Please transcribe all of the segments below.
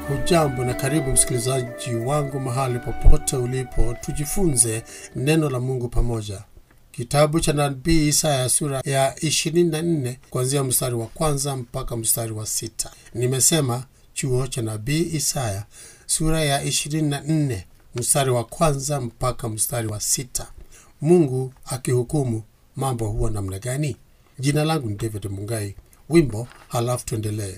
hujambo na karibu msikilizaji wangu mahali popote ulipo tujifunze neno la mungu pamoja kitabu cha nabii isaya sura ya 24 kuanzia mstari wa kwanza mpaka mstari wa sita nimesema chuo cha nabii isaya sura ya 24 mstari wa kwanza mpaka mstari wa sita mungu akihukumu mambo huwa namna gani jina langu ni david mungai wimbo halafu tuendelee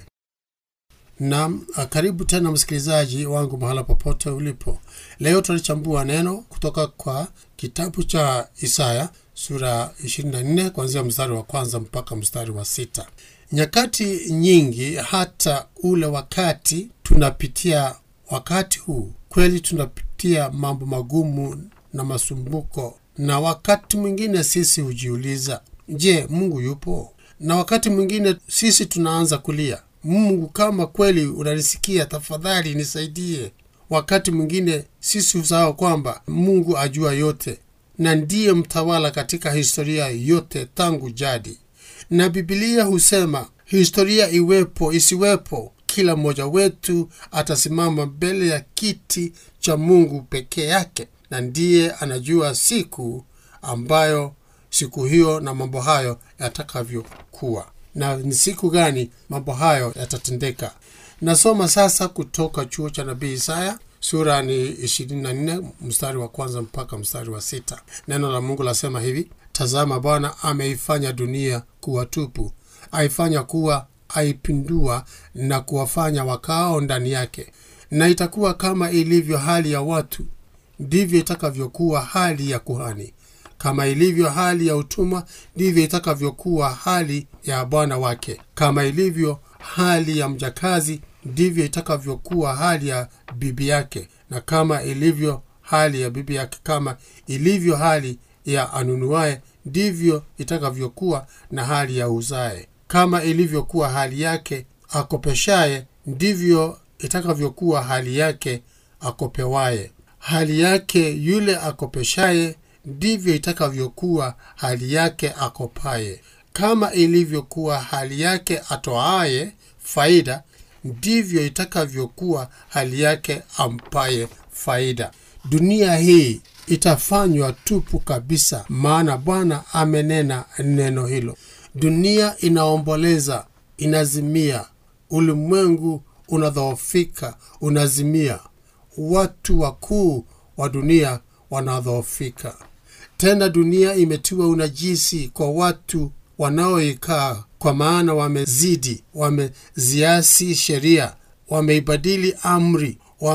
nam karibu tena msikilizaji wangu mahala popote ulipo leo tunalichambua neno kutoka kwa kitabu cha isaya sura 24 kuanzia mstari wa kwanza mpaka mstari wa sita nyakati nyingi hata ule wakati tunapitia wakati huu kweli tunapitia mambo magumu na masumbuko na wakati mwingine sisi hujiuliza je mungu yupo na wakati mwingine sisi tunaanza kulia mungu kama kweli unanisikia tafadhali nisaidie wakati mwingine sisi husahau kwamba mungu ajua yote na ndiye mtawala katika historia yote tangu jadi na bibilia husema historia iwepo isiwepo kila mmoja wetu atasimama mbele ya kiti cha mungu pekee yake na ndiye anajua siku ambayo siku hiyo na mambo hayo yatakavyokuwa na ni siku gani mambo hayo yatatendeka nasoma sasa kutoka chuo cha nabii isaya sura ni 24 mstari wa kwanza mpaka mstari wa sita neno la mungu lasema hivi tazama bwana ameifanya dunia kuwa tupu aifanya kuwa aipindua na kuwafanya wakao ndani yake na itakuwa kama ilivyo hali ya watu ndivyo itakavyokuwa hali ya kuhani kama ilivyo hali ya utumwa ndivyo itakavyokuwa hali ya bwana wake kama ilivyo hali ya mjakazi ndivyo itakavyokuwa hali ya bibi yake na kama ilivyo hali ya bibi yake kama ilivyo hali ya anunuaye ndivyo itakavyokuwa na hali ya uzae kama ilivyokuwa hali yake akopeshaye ndivyo itakavyokuwa hali yake akopewaye hali yake yule akopeshaye ndivyo itakavyokuwa hali yake akopaye kama ilivyokuwa hali yake atoaye faida ndivyo itakavyokuwa hali yake ampaye faida dunia hii itafanywa tupu kabisa maana bwana amenena neno hilo dunia inaomboleza inazimia ulimwengu unadhoofika unazimia watu wakuu wa dunia wanadhoofika tena dunia imetiwa unajisi kwa watu wanaoikaa kwa maana wamezidi wameziasi sheria wameibadili amri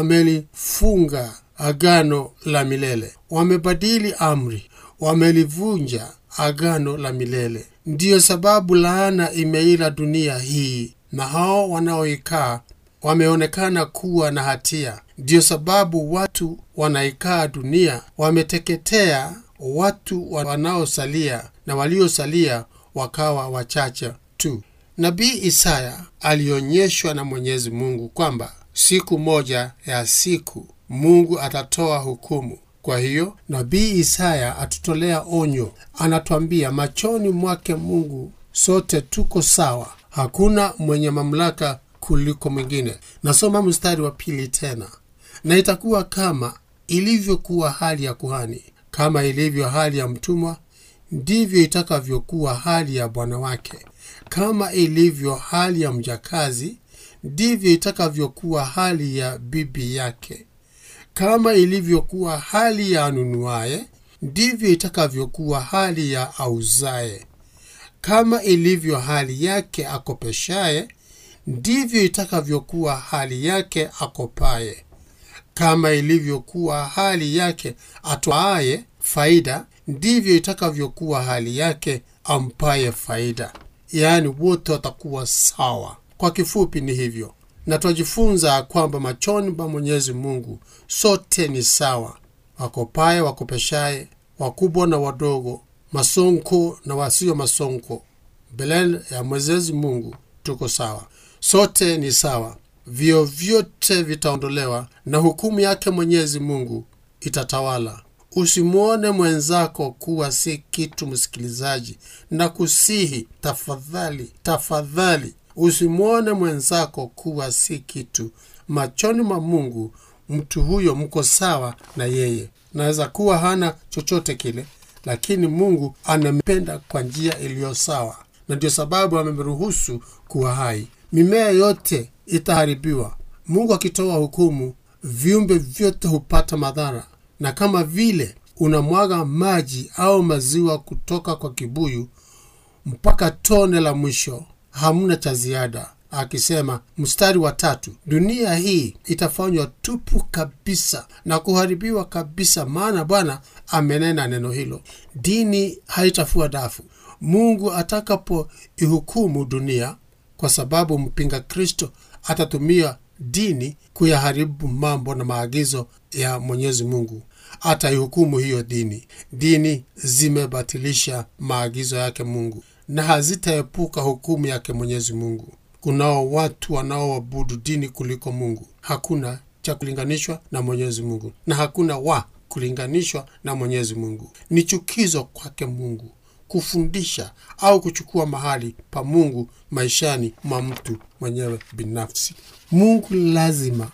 wamelifunga agano la milele wamebadili amri wamelivunja agano la milele ndiyo sababu laana imeila dunia hii na hao wanaoikaa wameonekana kuwa na hatia ndiyo sababu watu wanaikaa dunia wameteketea watu wanaosalia na waliosalia wakawa wachache tu nabii isaya alionyeshwa na mwenyezi mungu kwamba siku moja ya siku mungu atatoa hukumu kwa hiyo nabii isaya atutolea onyo anatwambia machoni mwake mungu sote tuko sawa hakuna mwenye mamlaka kuliko mwingine nasoma mstari wa pili tena na itakuwa kama ilivyokuwa hali ya kuhani kama ilivyo hali ya mtumwa ndivyo itakavyokuwa hali ya bwana wake kama ilivyo hali ya mjakazi ndivyo itakavyokuwa hali ya bibi yake kama ilivyokuwa hali ya anunuaye ndivyo itakavyokuwa hali ya auzaye kama ilivyo hali yake akopeshaye ndivyo itakavyokuwa hali yake akopaye kama ilivyokuwa hali yake atwaaye faida ndivyo itakavyokuwa hali yake ampaye faida yaani wote watakuwa sawa kwa kifupi ni hivyo na twajifunza kwamba machoni pa mwenyezi mungu sote ni sawa wakopaye wakopeshaye wakubwa na wadogo masonko na wasio masonko mbele ya mwenyezi mungu tuko sawa sote ni sawa vio vyote vitaondolewa na hukumu yake mwenyezi mungu itatawala usimwone mwenzako kuwa si kitu msikilizaji na kusihi tafadhali tafadhali usimwone mwenzako kuwa si kitu machoni mwa mungu mtu huyo mko sawa na yeye naweza kuwa hana chochote kile lakini mungu anampenda kwa njia iliyo sawa na ndio sababu amemruhusu kuwa hai mimea yote itaharibiwa mungu akitoa hukumu viumbe vyote hupata madhara na kama vile unamwaga maji au maziwa kutoka kwa kibuyu mpaka tone la mwisho hamna cha ziada akisema mstari wa tatu dunia hii itafanywa tupu kabisa na kuharibiwa kabisa maana bwana amenena neno hilo dini haitafua dafu mungu atakapoihukumu dunia kwa sababu mpinga kristo atatumia dini kuyaharibu mambo na maagizo ya mwenyezi mungu ataihukumu hiyo dini dini zimebatilisha maagizo yake mungu na hazitaepuka hukumu yake mwenyezi mungu kunao watu wanaoabudu dini kuliko mungu hakuna cha kulinganishwa na mwenyezi mungu na hakuna wa kulinganishwa na mwenyezi mungu ni chukizo kwake mungu kufundisha au kuchukua mahali pa mungu maishani mwa mtu mwenyewe binafsi mungu lazima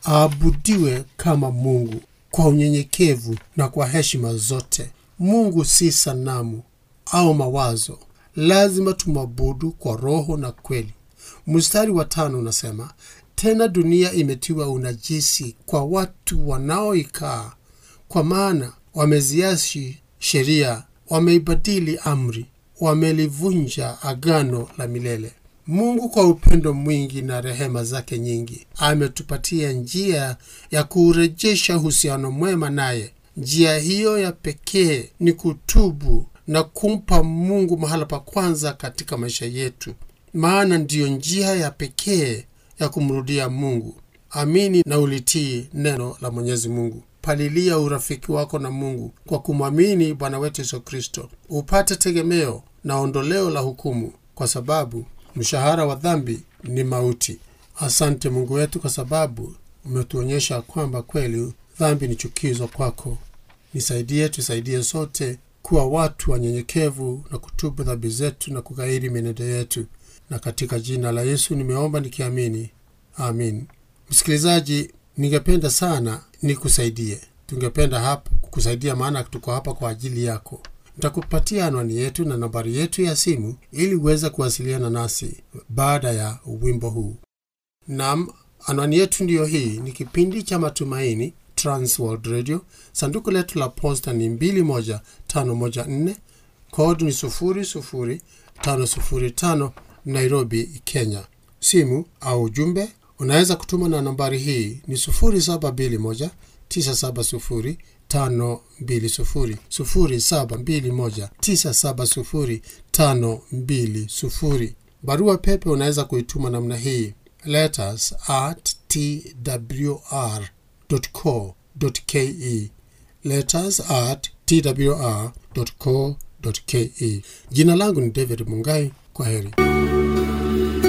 aabudiwe kama mungu kwa unyenyekevu na kwa heshima zote mungu si sanamu au mawazo lazima tumwabudu kwa roho na kweli mstari wa tano unasema tena dunia imetiwa unajisi kwa watu wanaoikaa kwa maana wameziashi sheria wameibadili amri wamelivunja agano la milele mungu kwa upendo mwingi na rehema zake nyingi ametupatia njia ya kuurejesha uhusiano mwema naye njia hiyo ya pekee ni kutubu na kumpa mungu mahala pa kwanza katika maisha yetu maana ndiyo njia ya pekee ya kumrudia mungu amini na ulitii neno la mwenyezi mungu palilia urafiki wako na mungu kwa kumwamini bwana wetu yesu kristo upate tegemeo na ondoleo la hukumu kwa sababu mshahara wa dhambi ni mauti asante mungu wetu kwa sababu umetuonyesha kwamba kweli dhambi ni chukizo kwako nisaidie tusaidie sote kuwa watu wanyenyekevu na kutubu dhambi zetu na kughairi mienendo yetu na katika jina la yesu nimeomba nikiamini amin msikilizaji ningependa sana nikusaidie tungependa hapa kukusaidia maana tuko hapa kwa ajili yako nitakupatia anwani yetu na nambari yetu ya simu ili uweze kuwasiliana nasi baada ya wimbo huu nam anwani yetu ndiyo hii ni kipindi cha matumaini transworld radio sanduku letu la posta ni 21514 kod ni 00505 nairobi kenya simu au ujumbe unaweza kutuma na nambari hii ni 721 970 520 0721 970 520 barua pepe unaweza kuituma namna hii letters at twr co ke letters at twr co ke jina langu ni david mungai kwa heri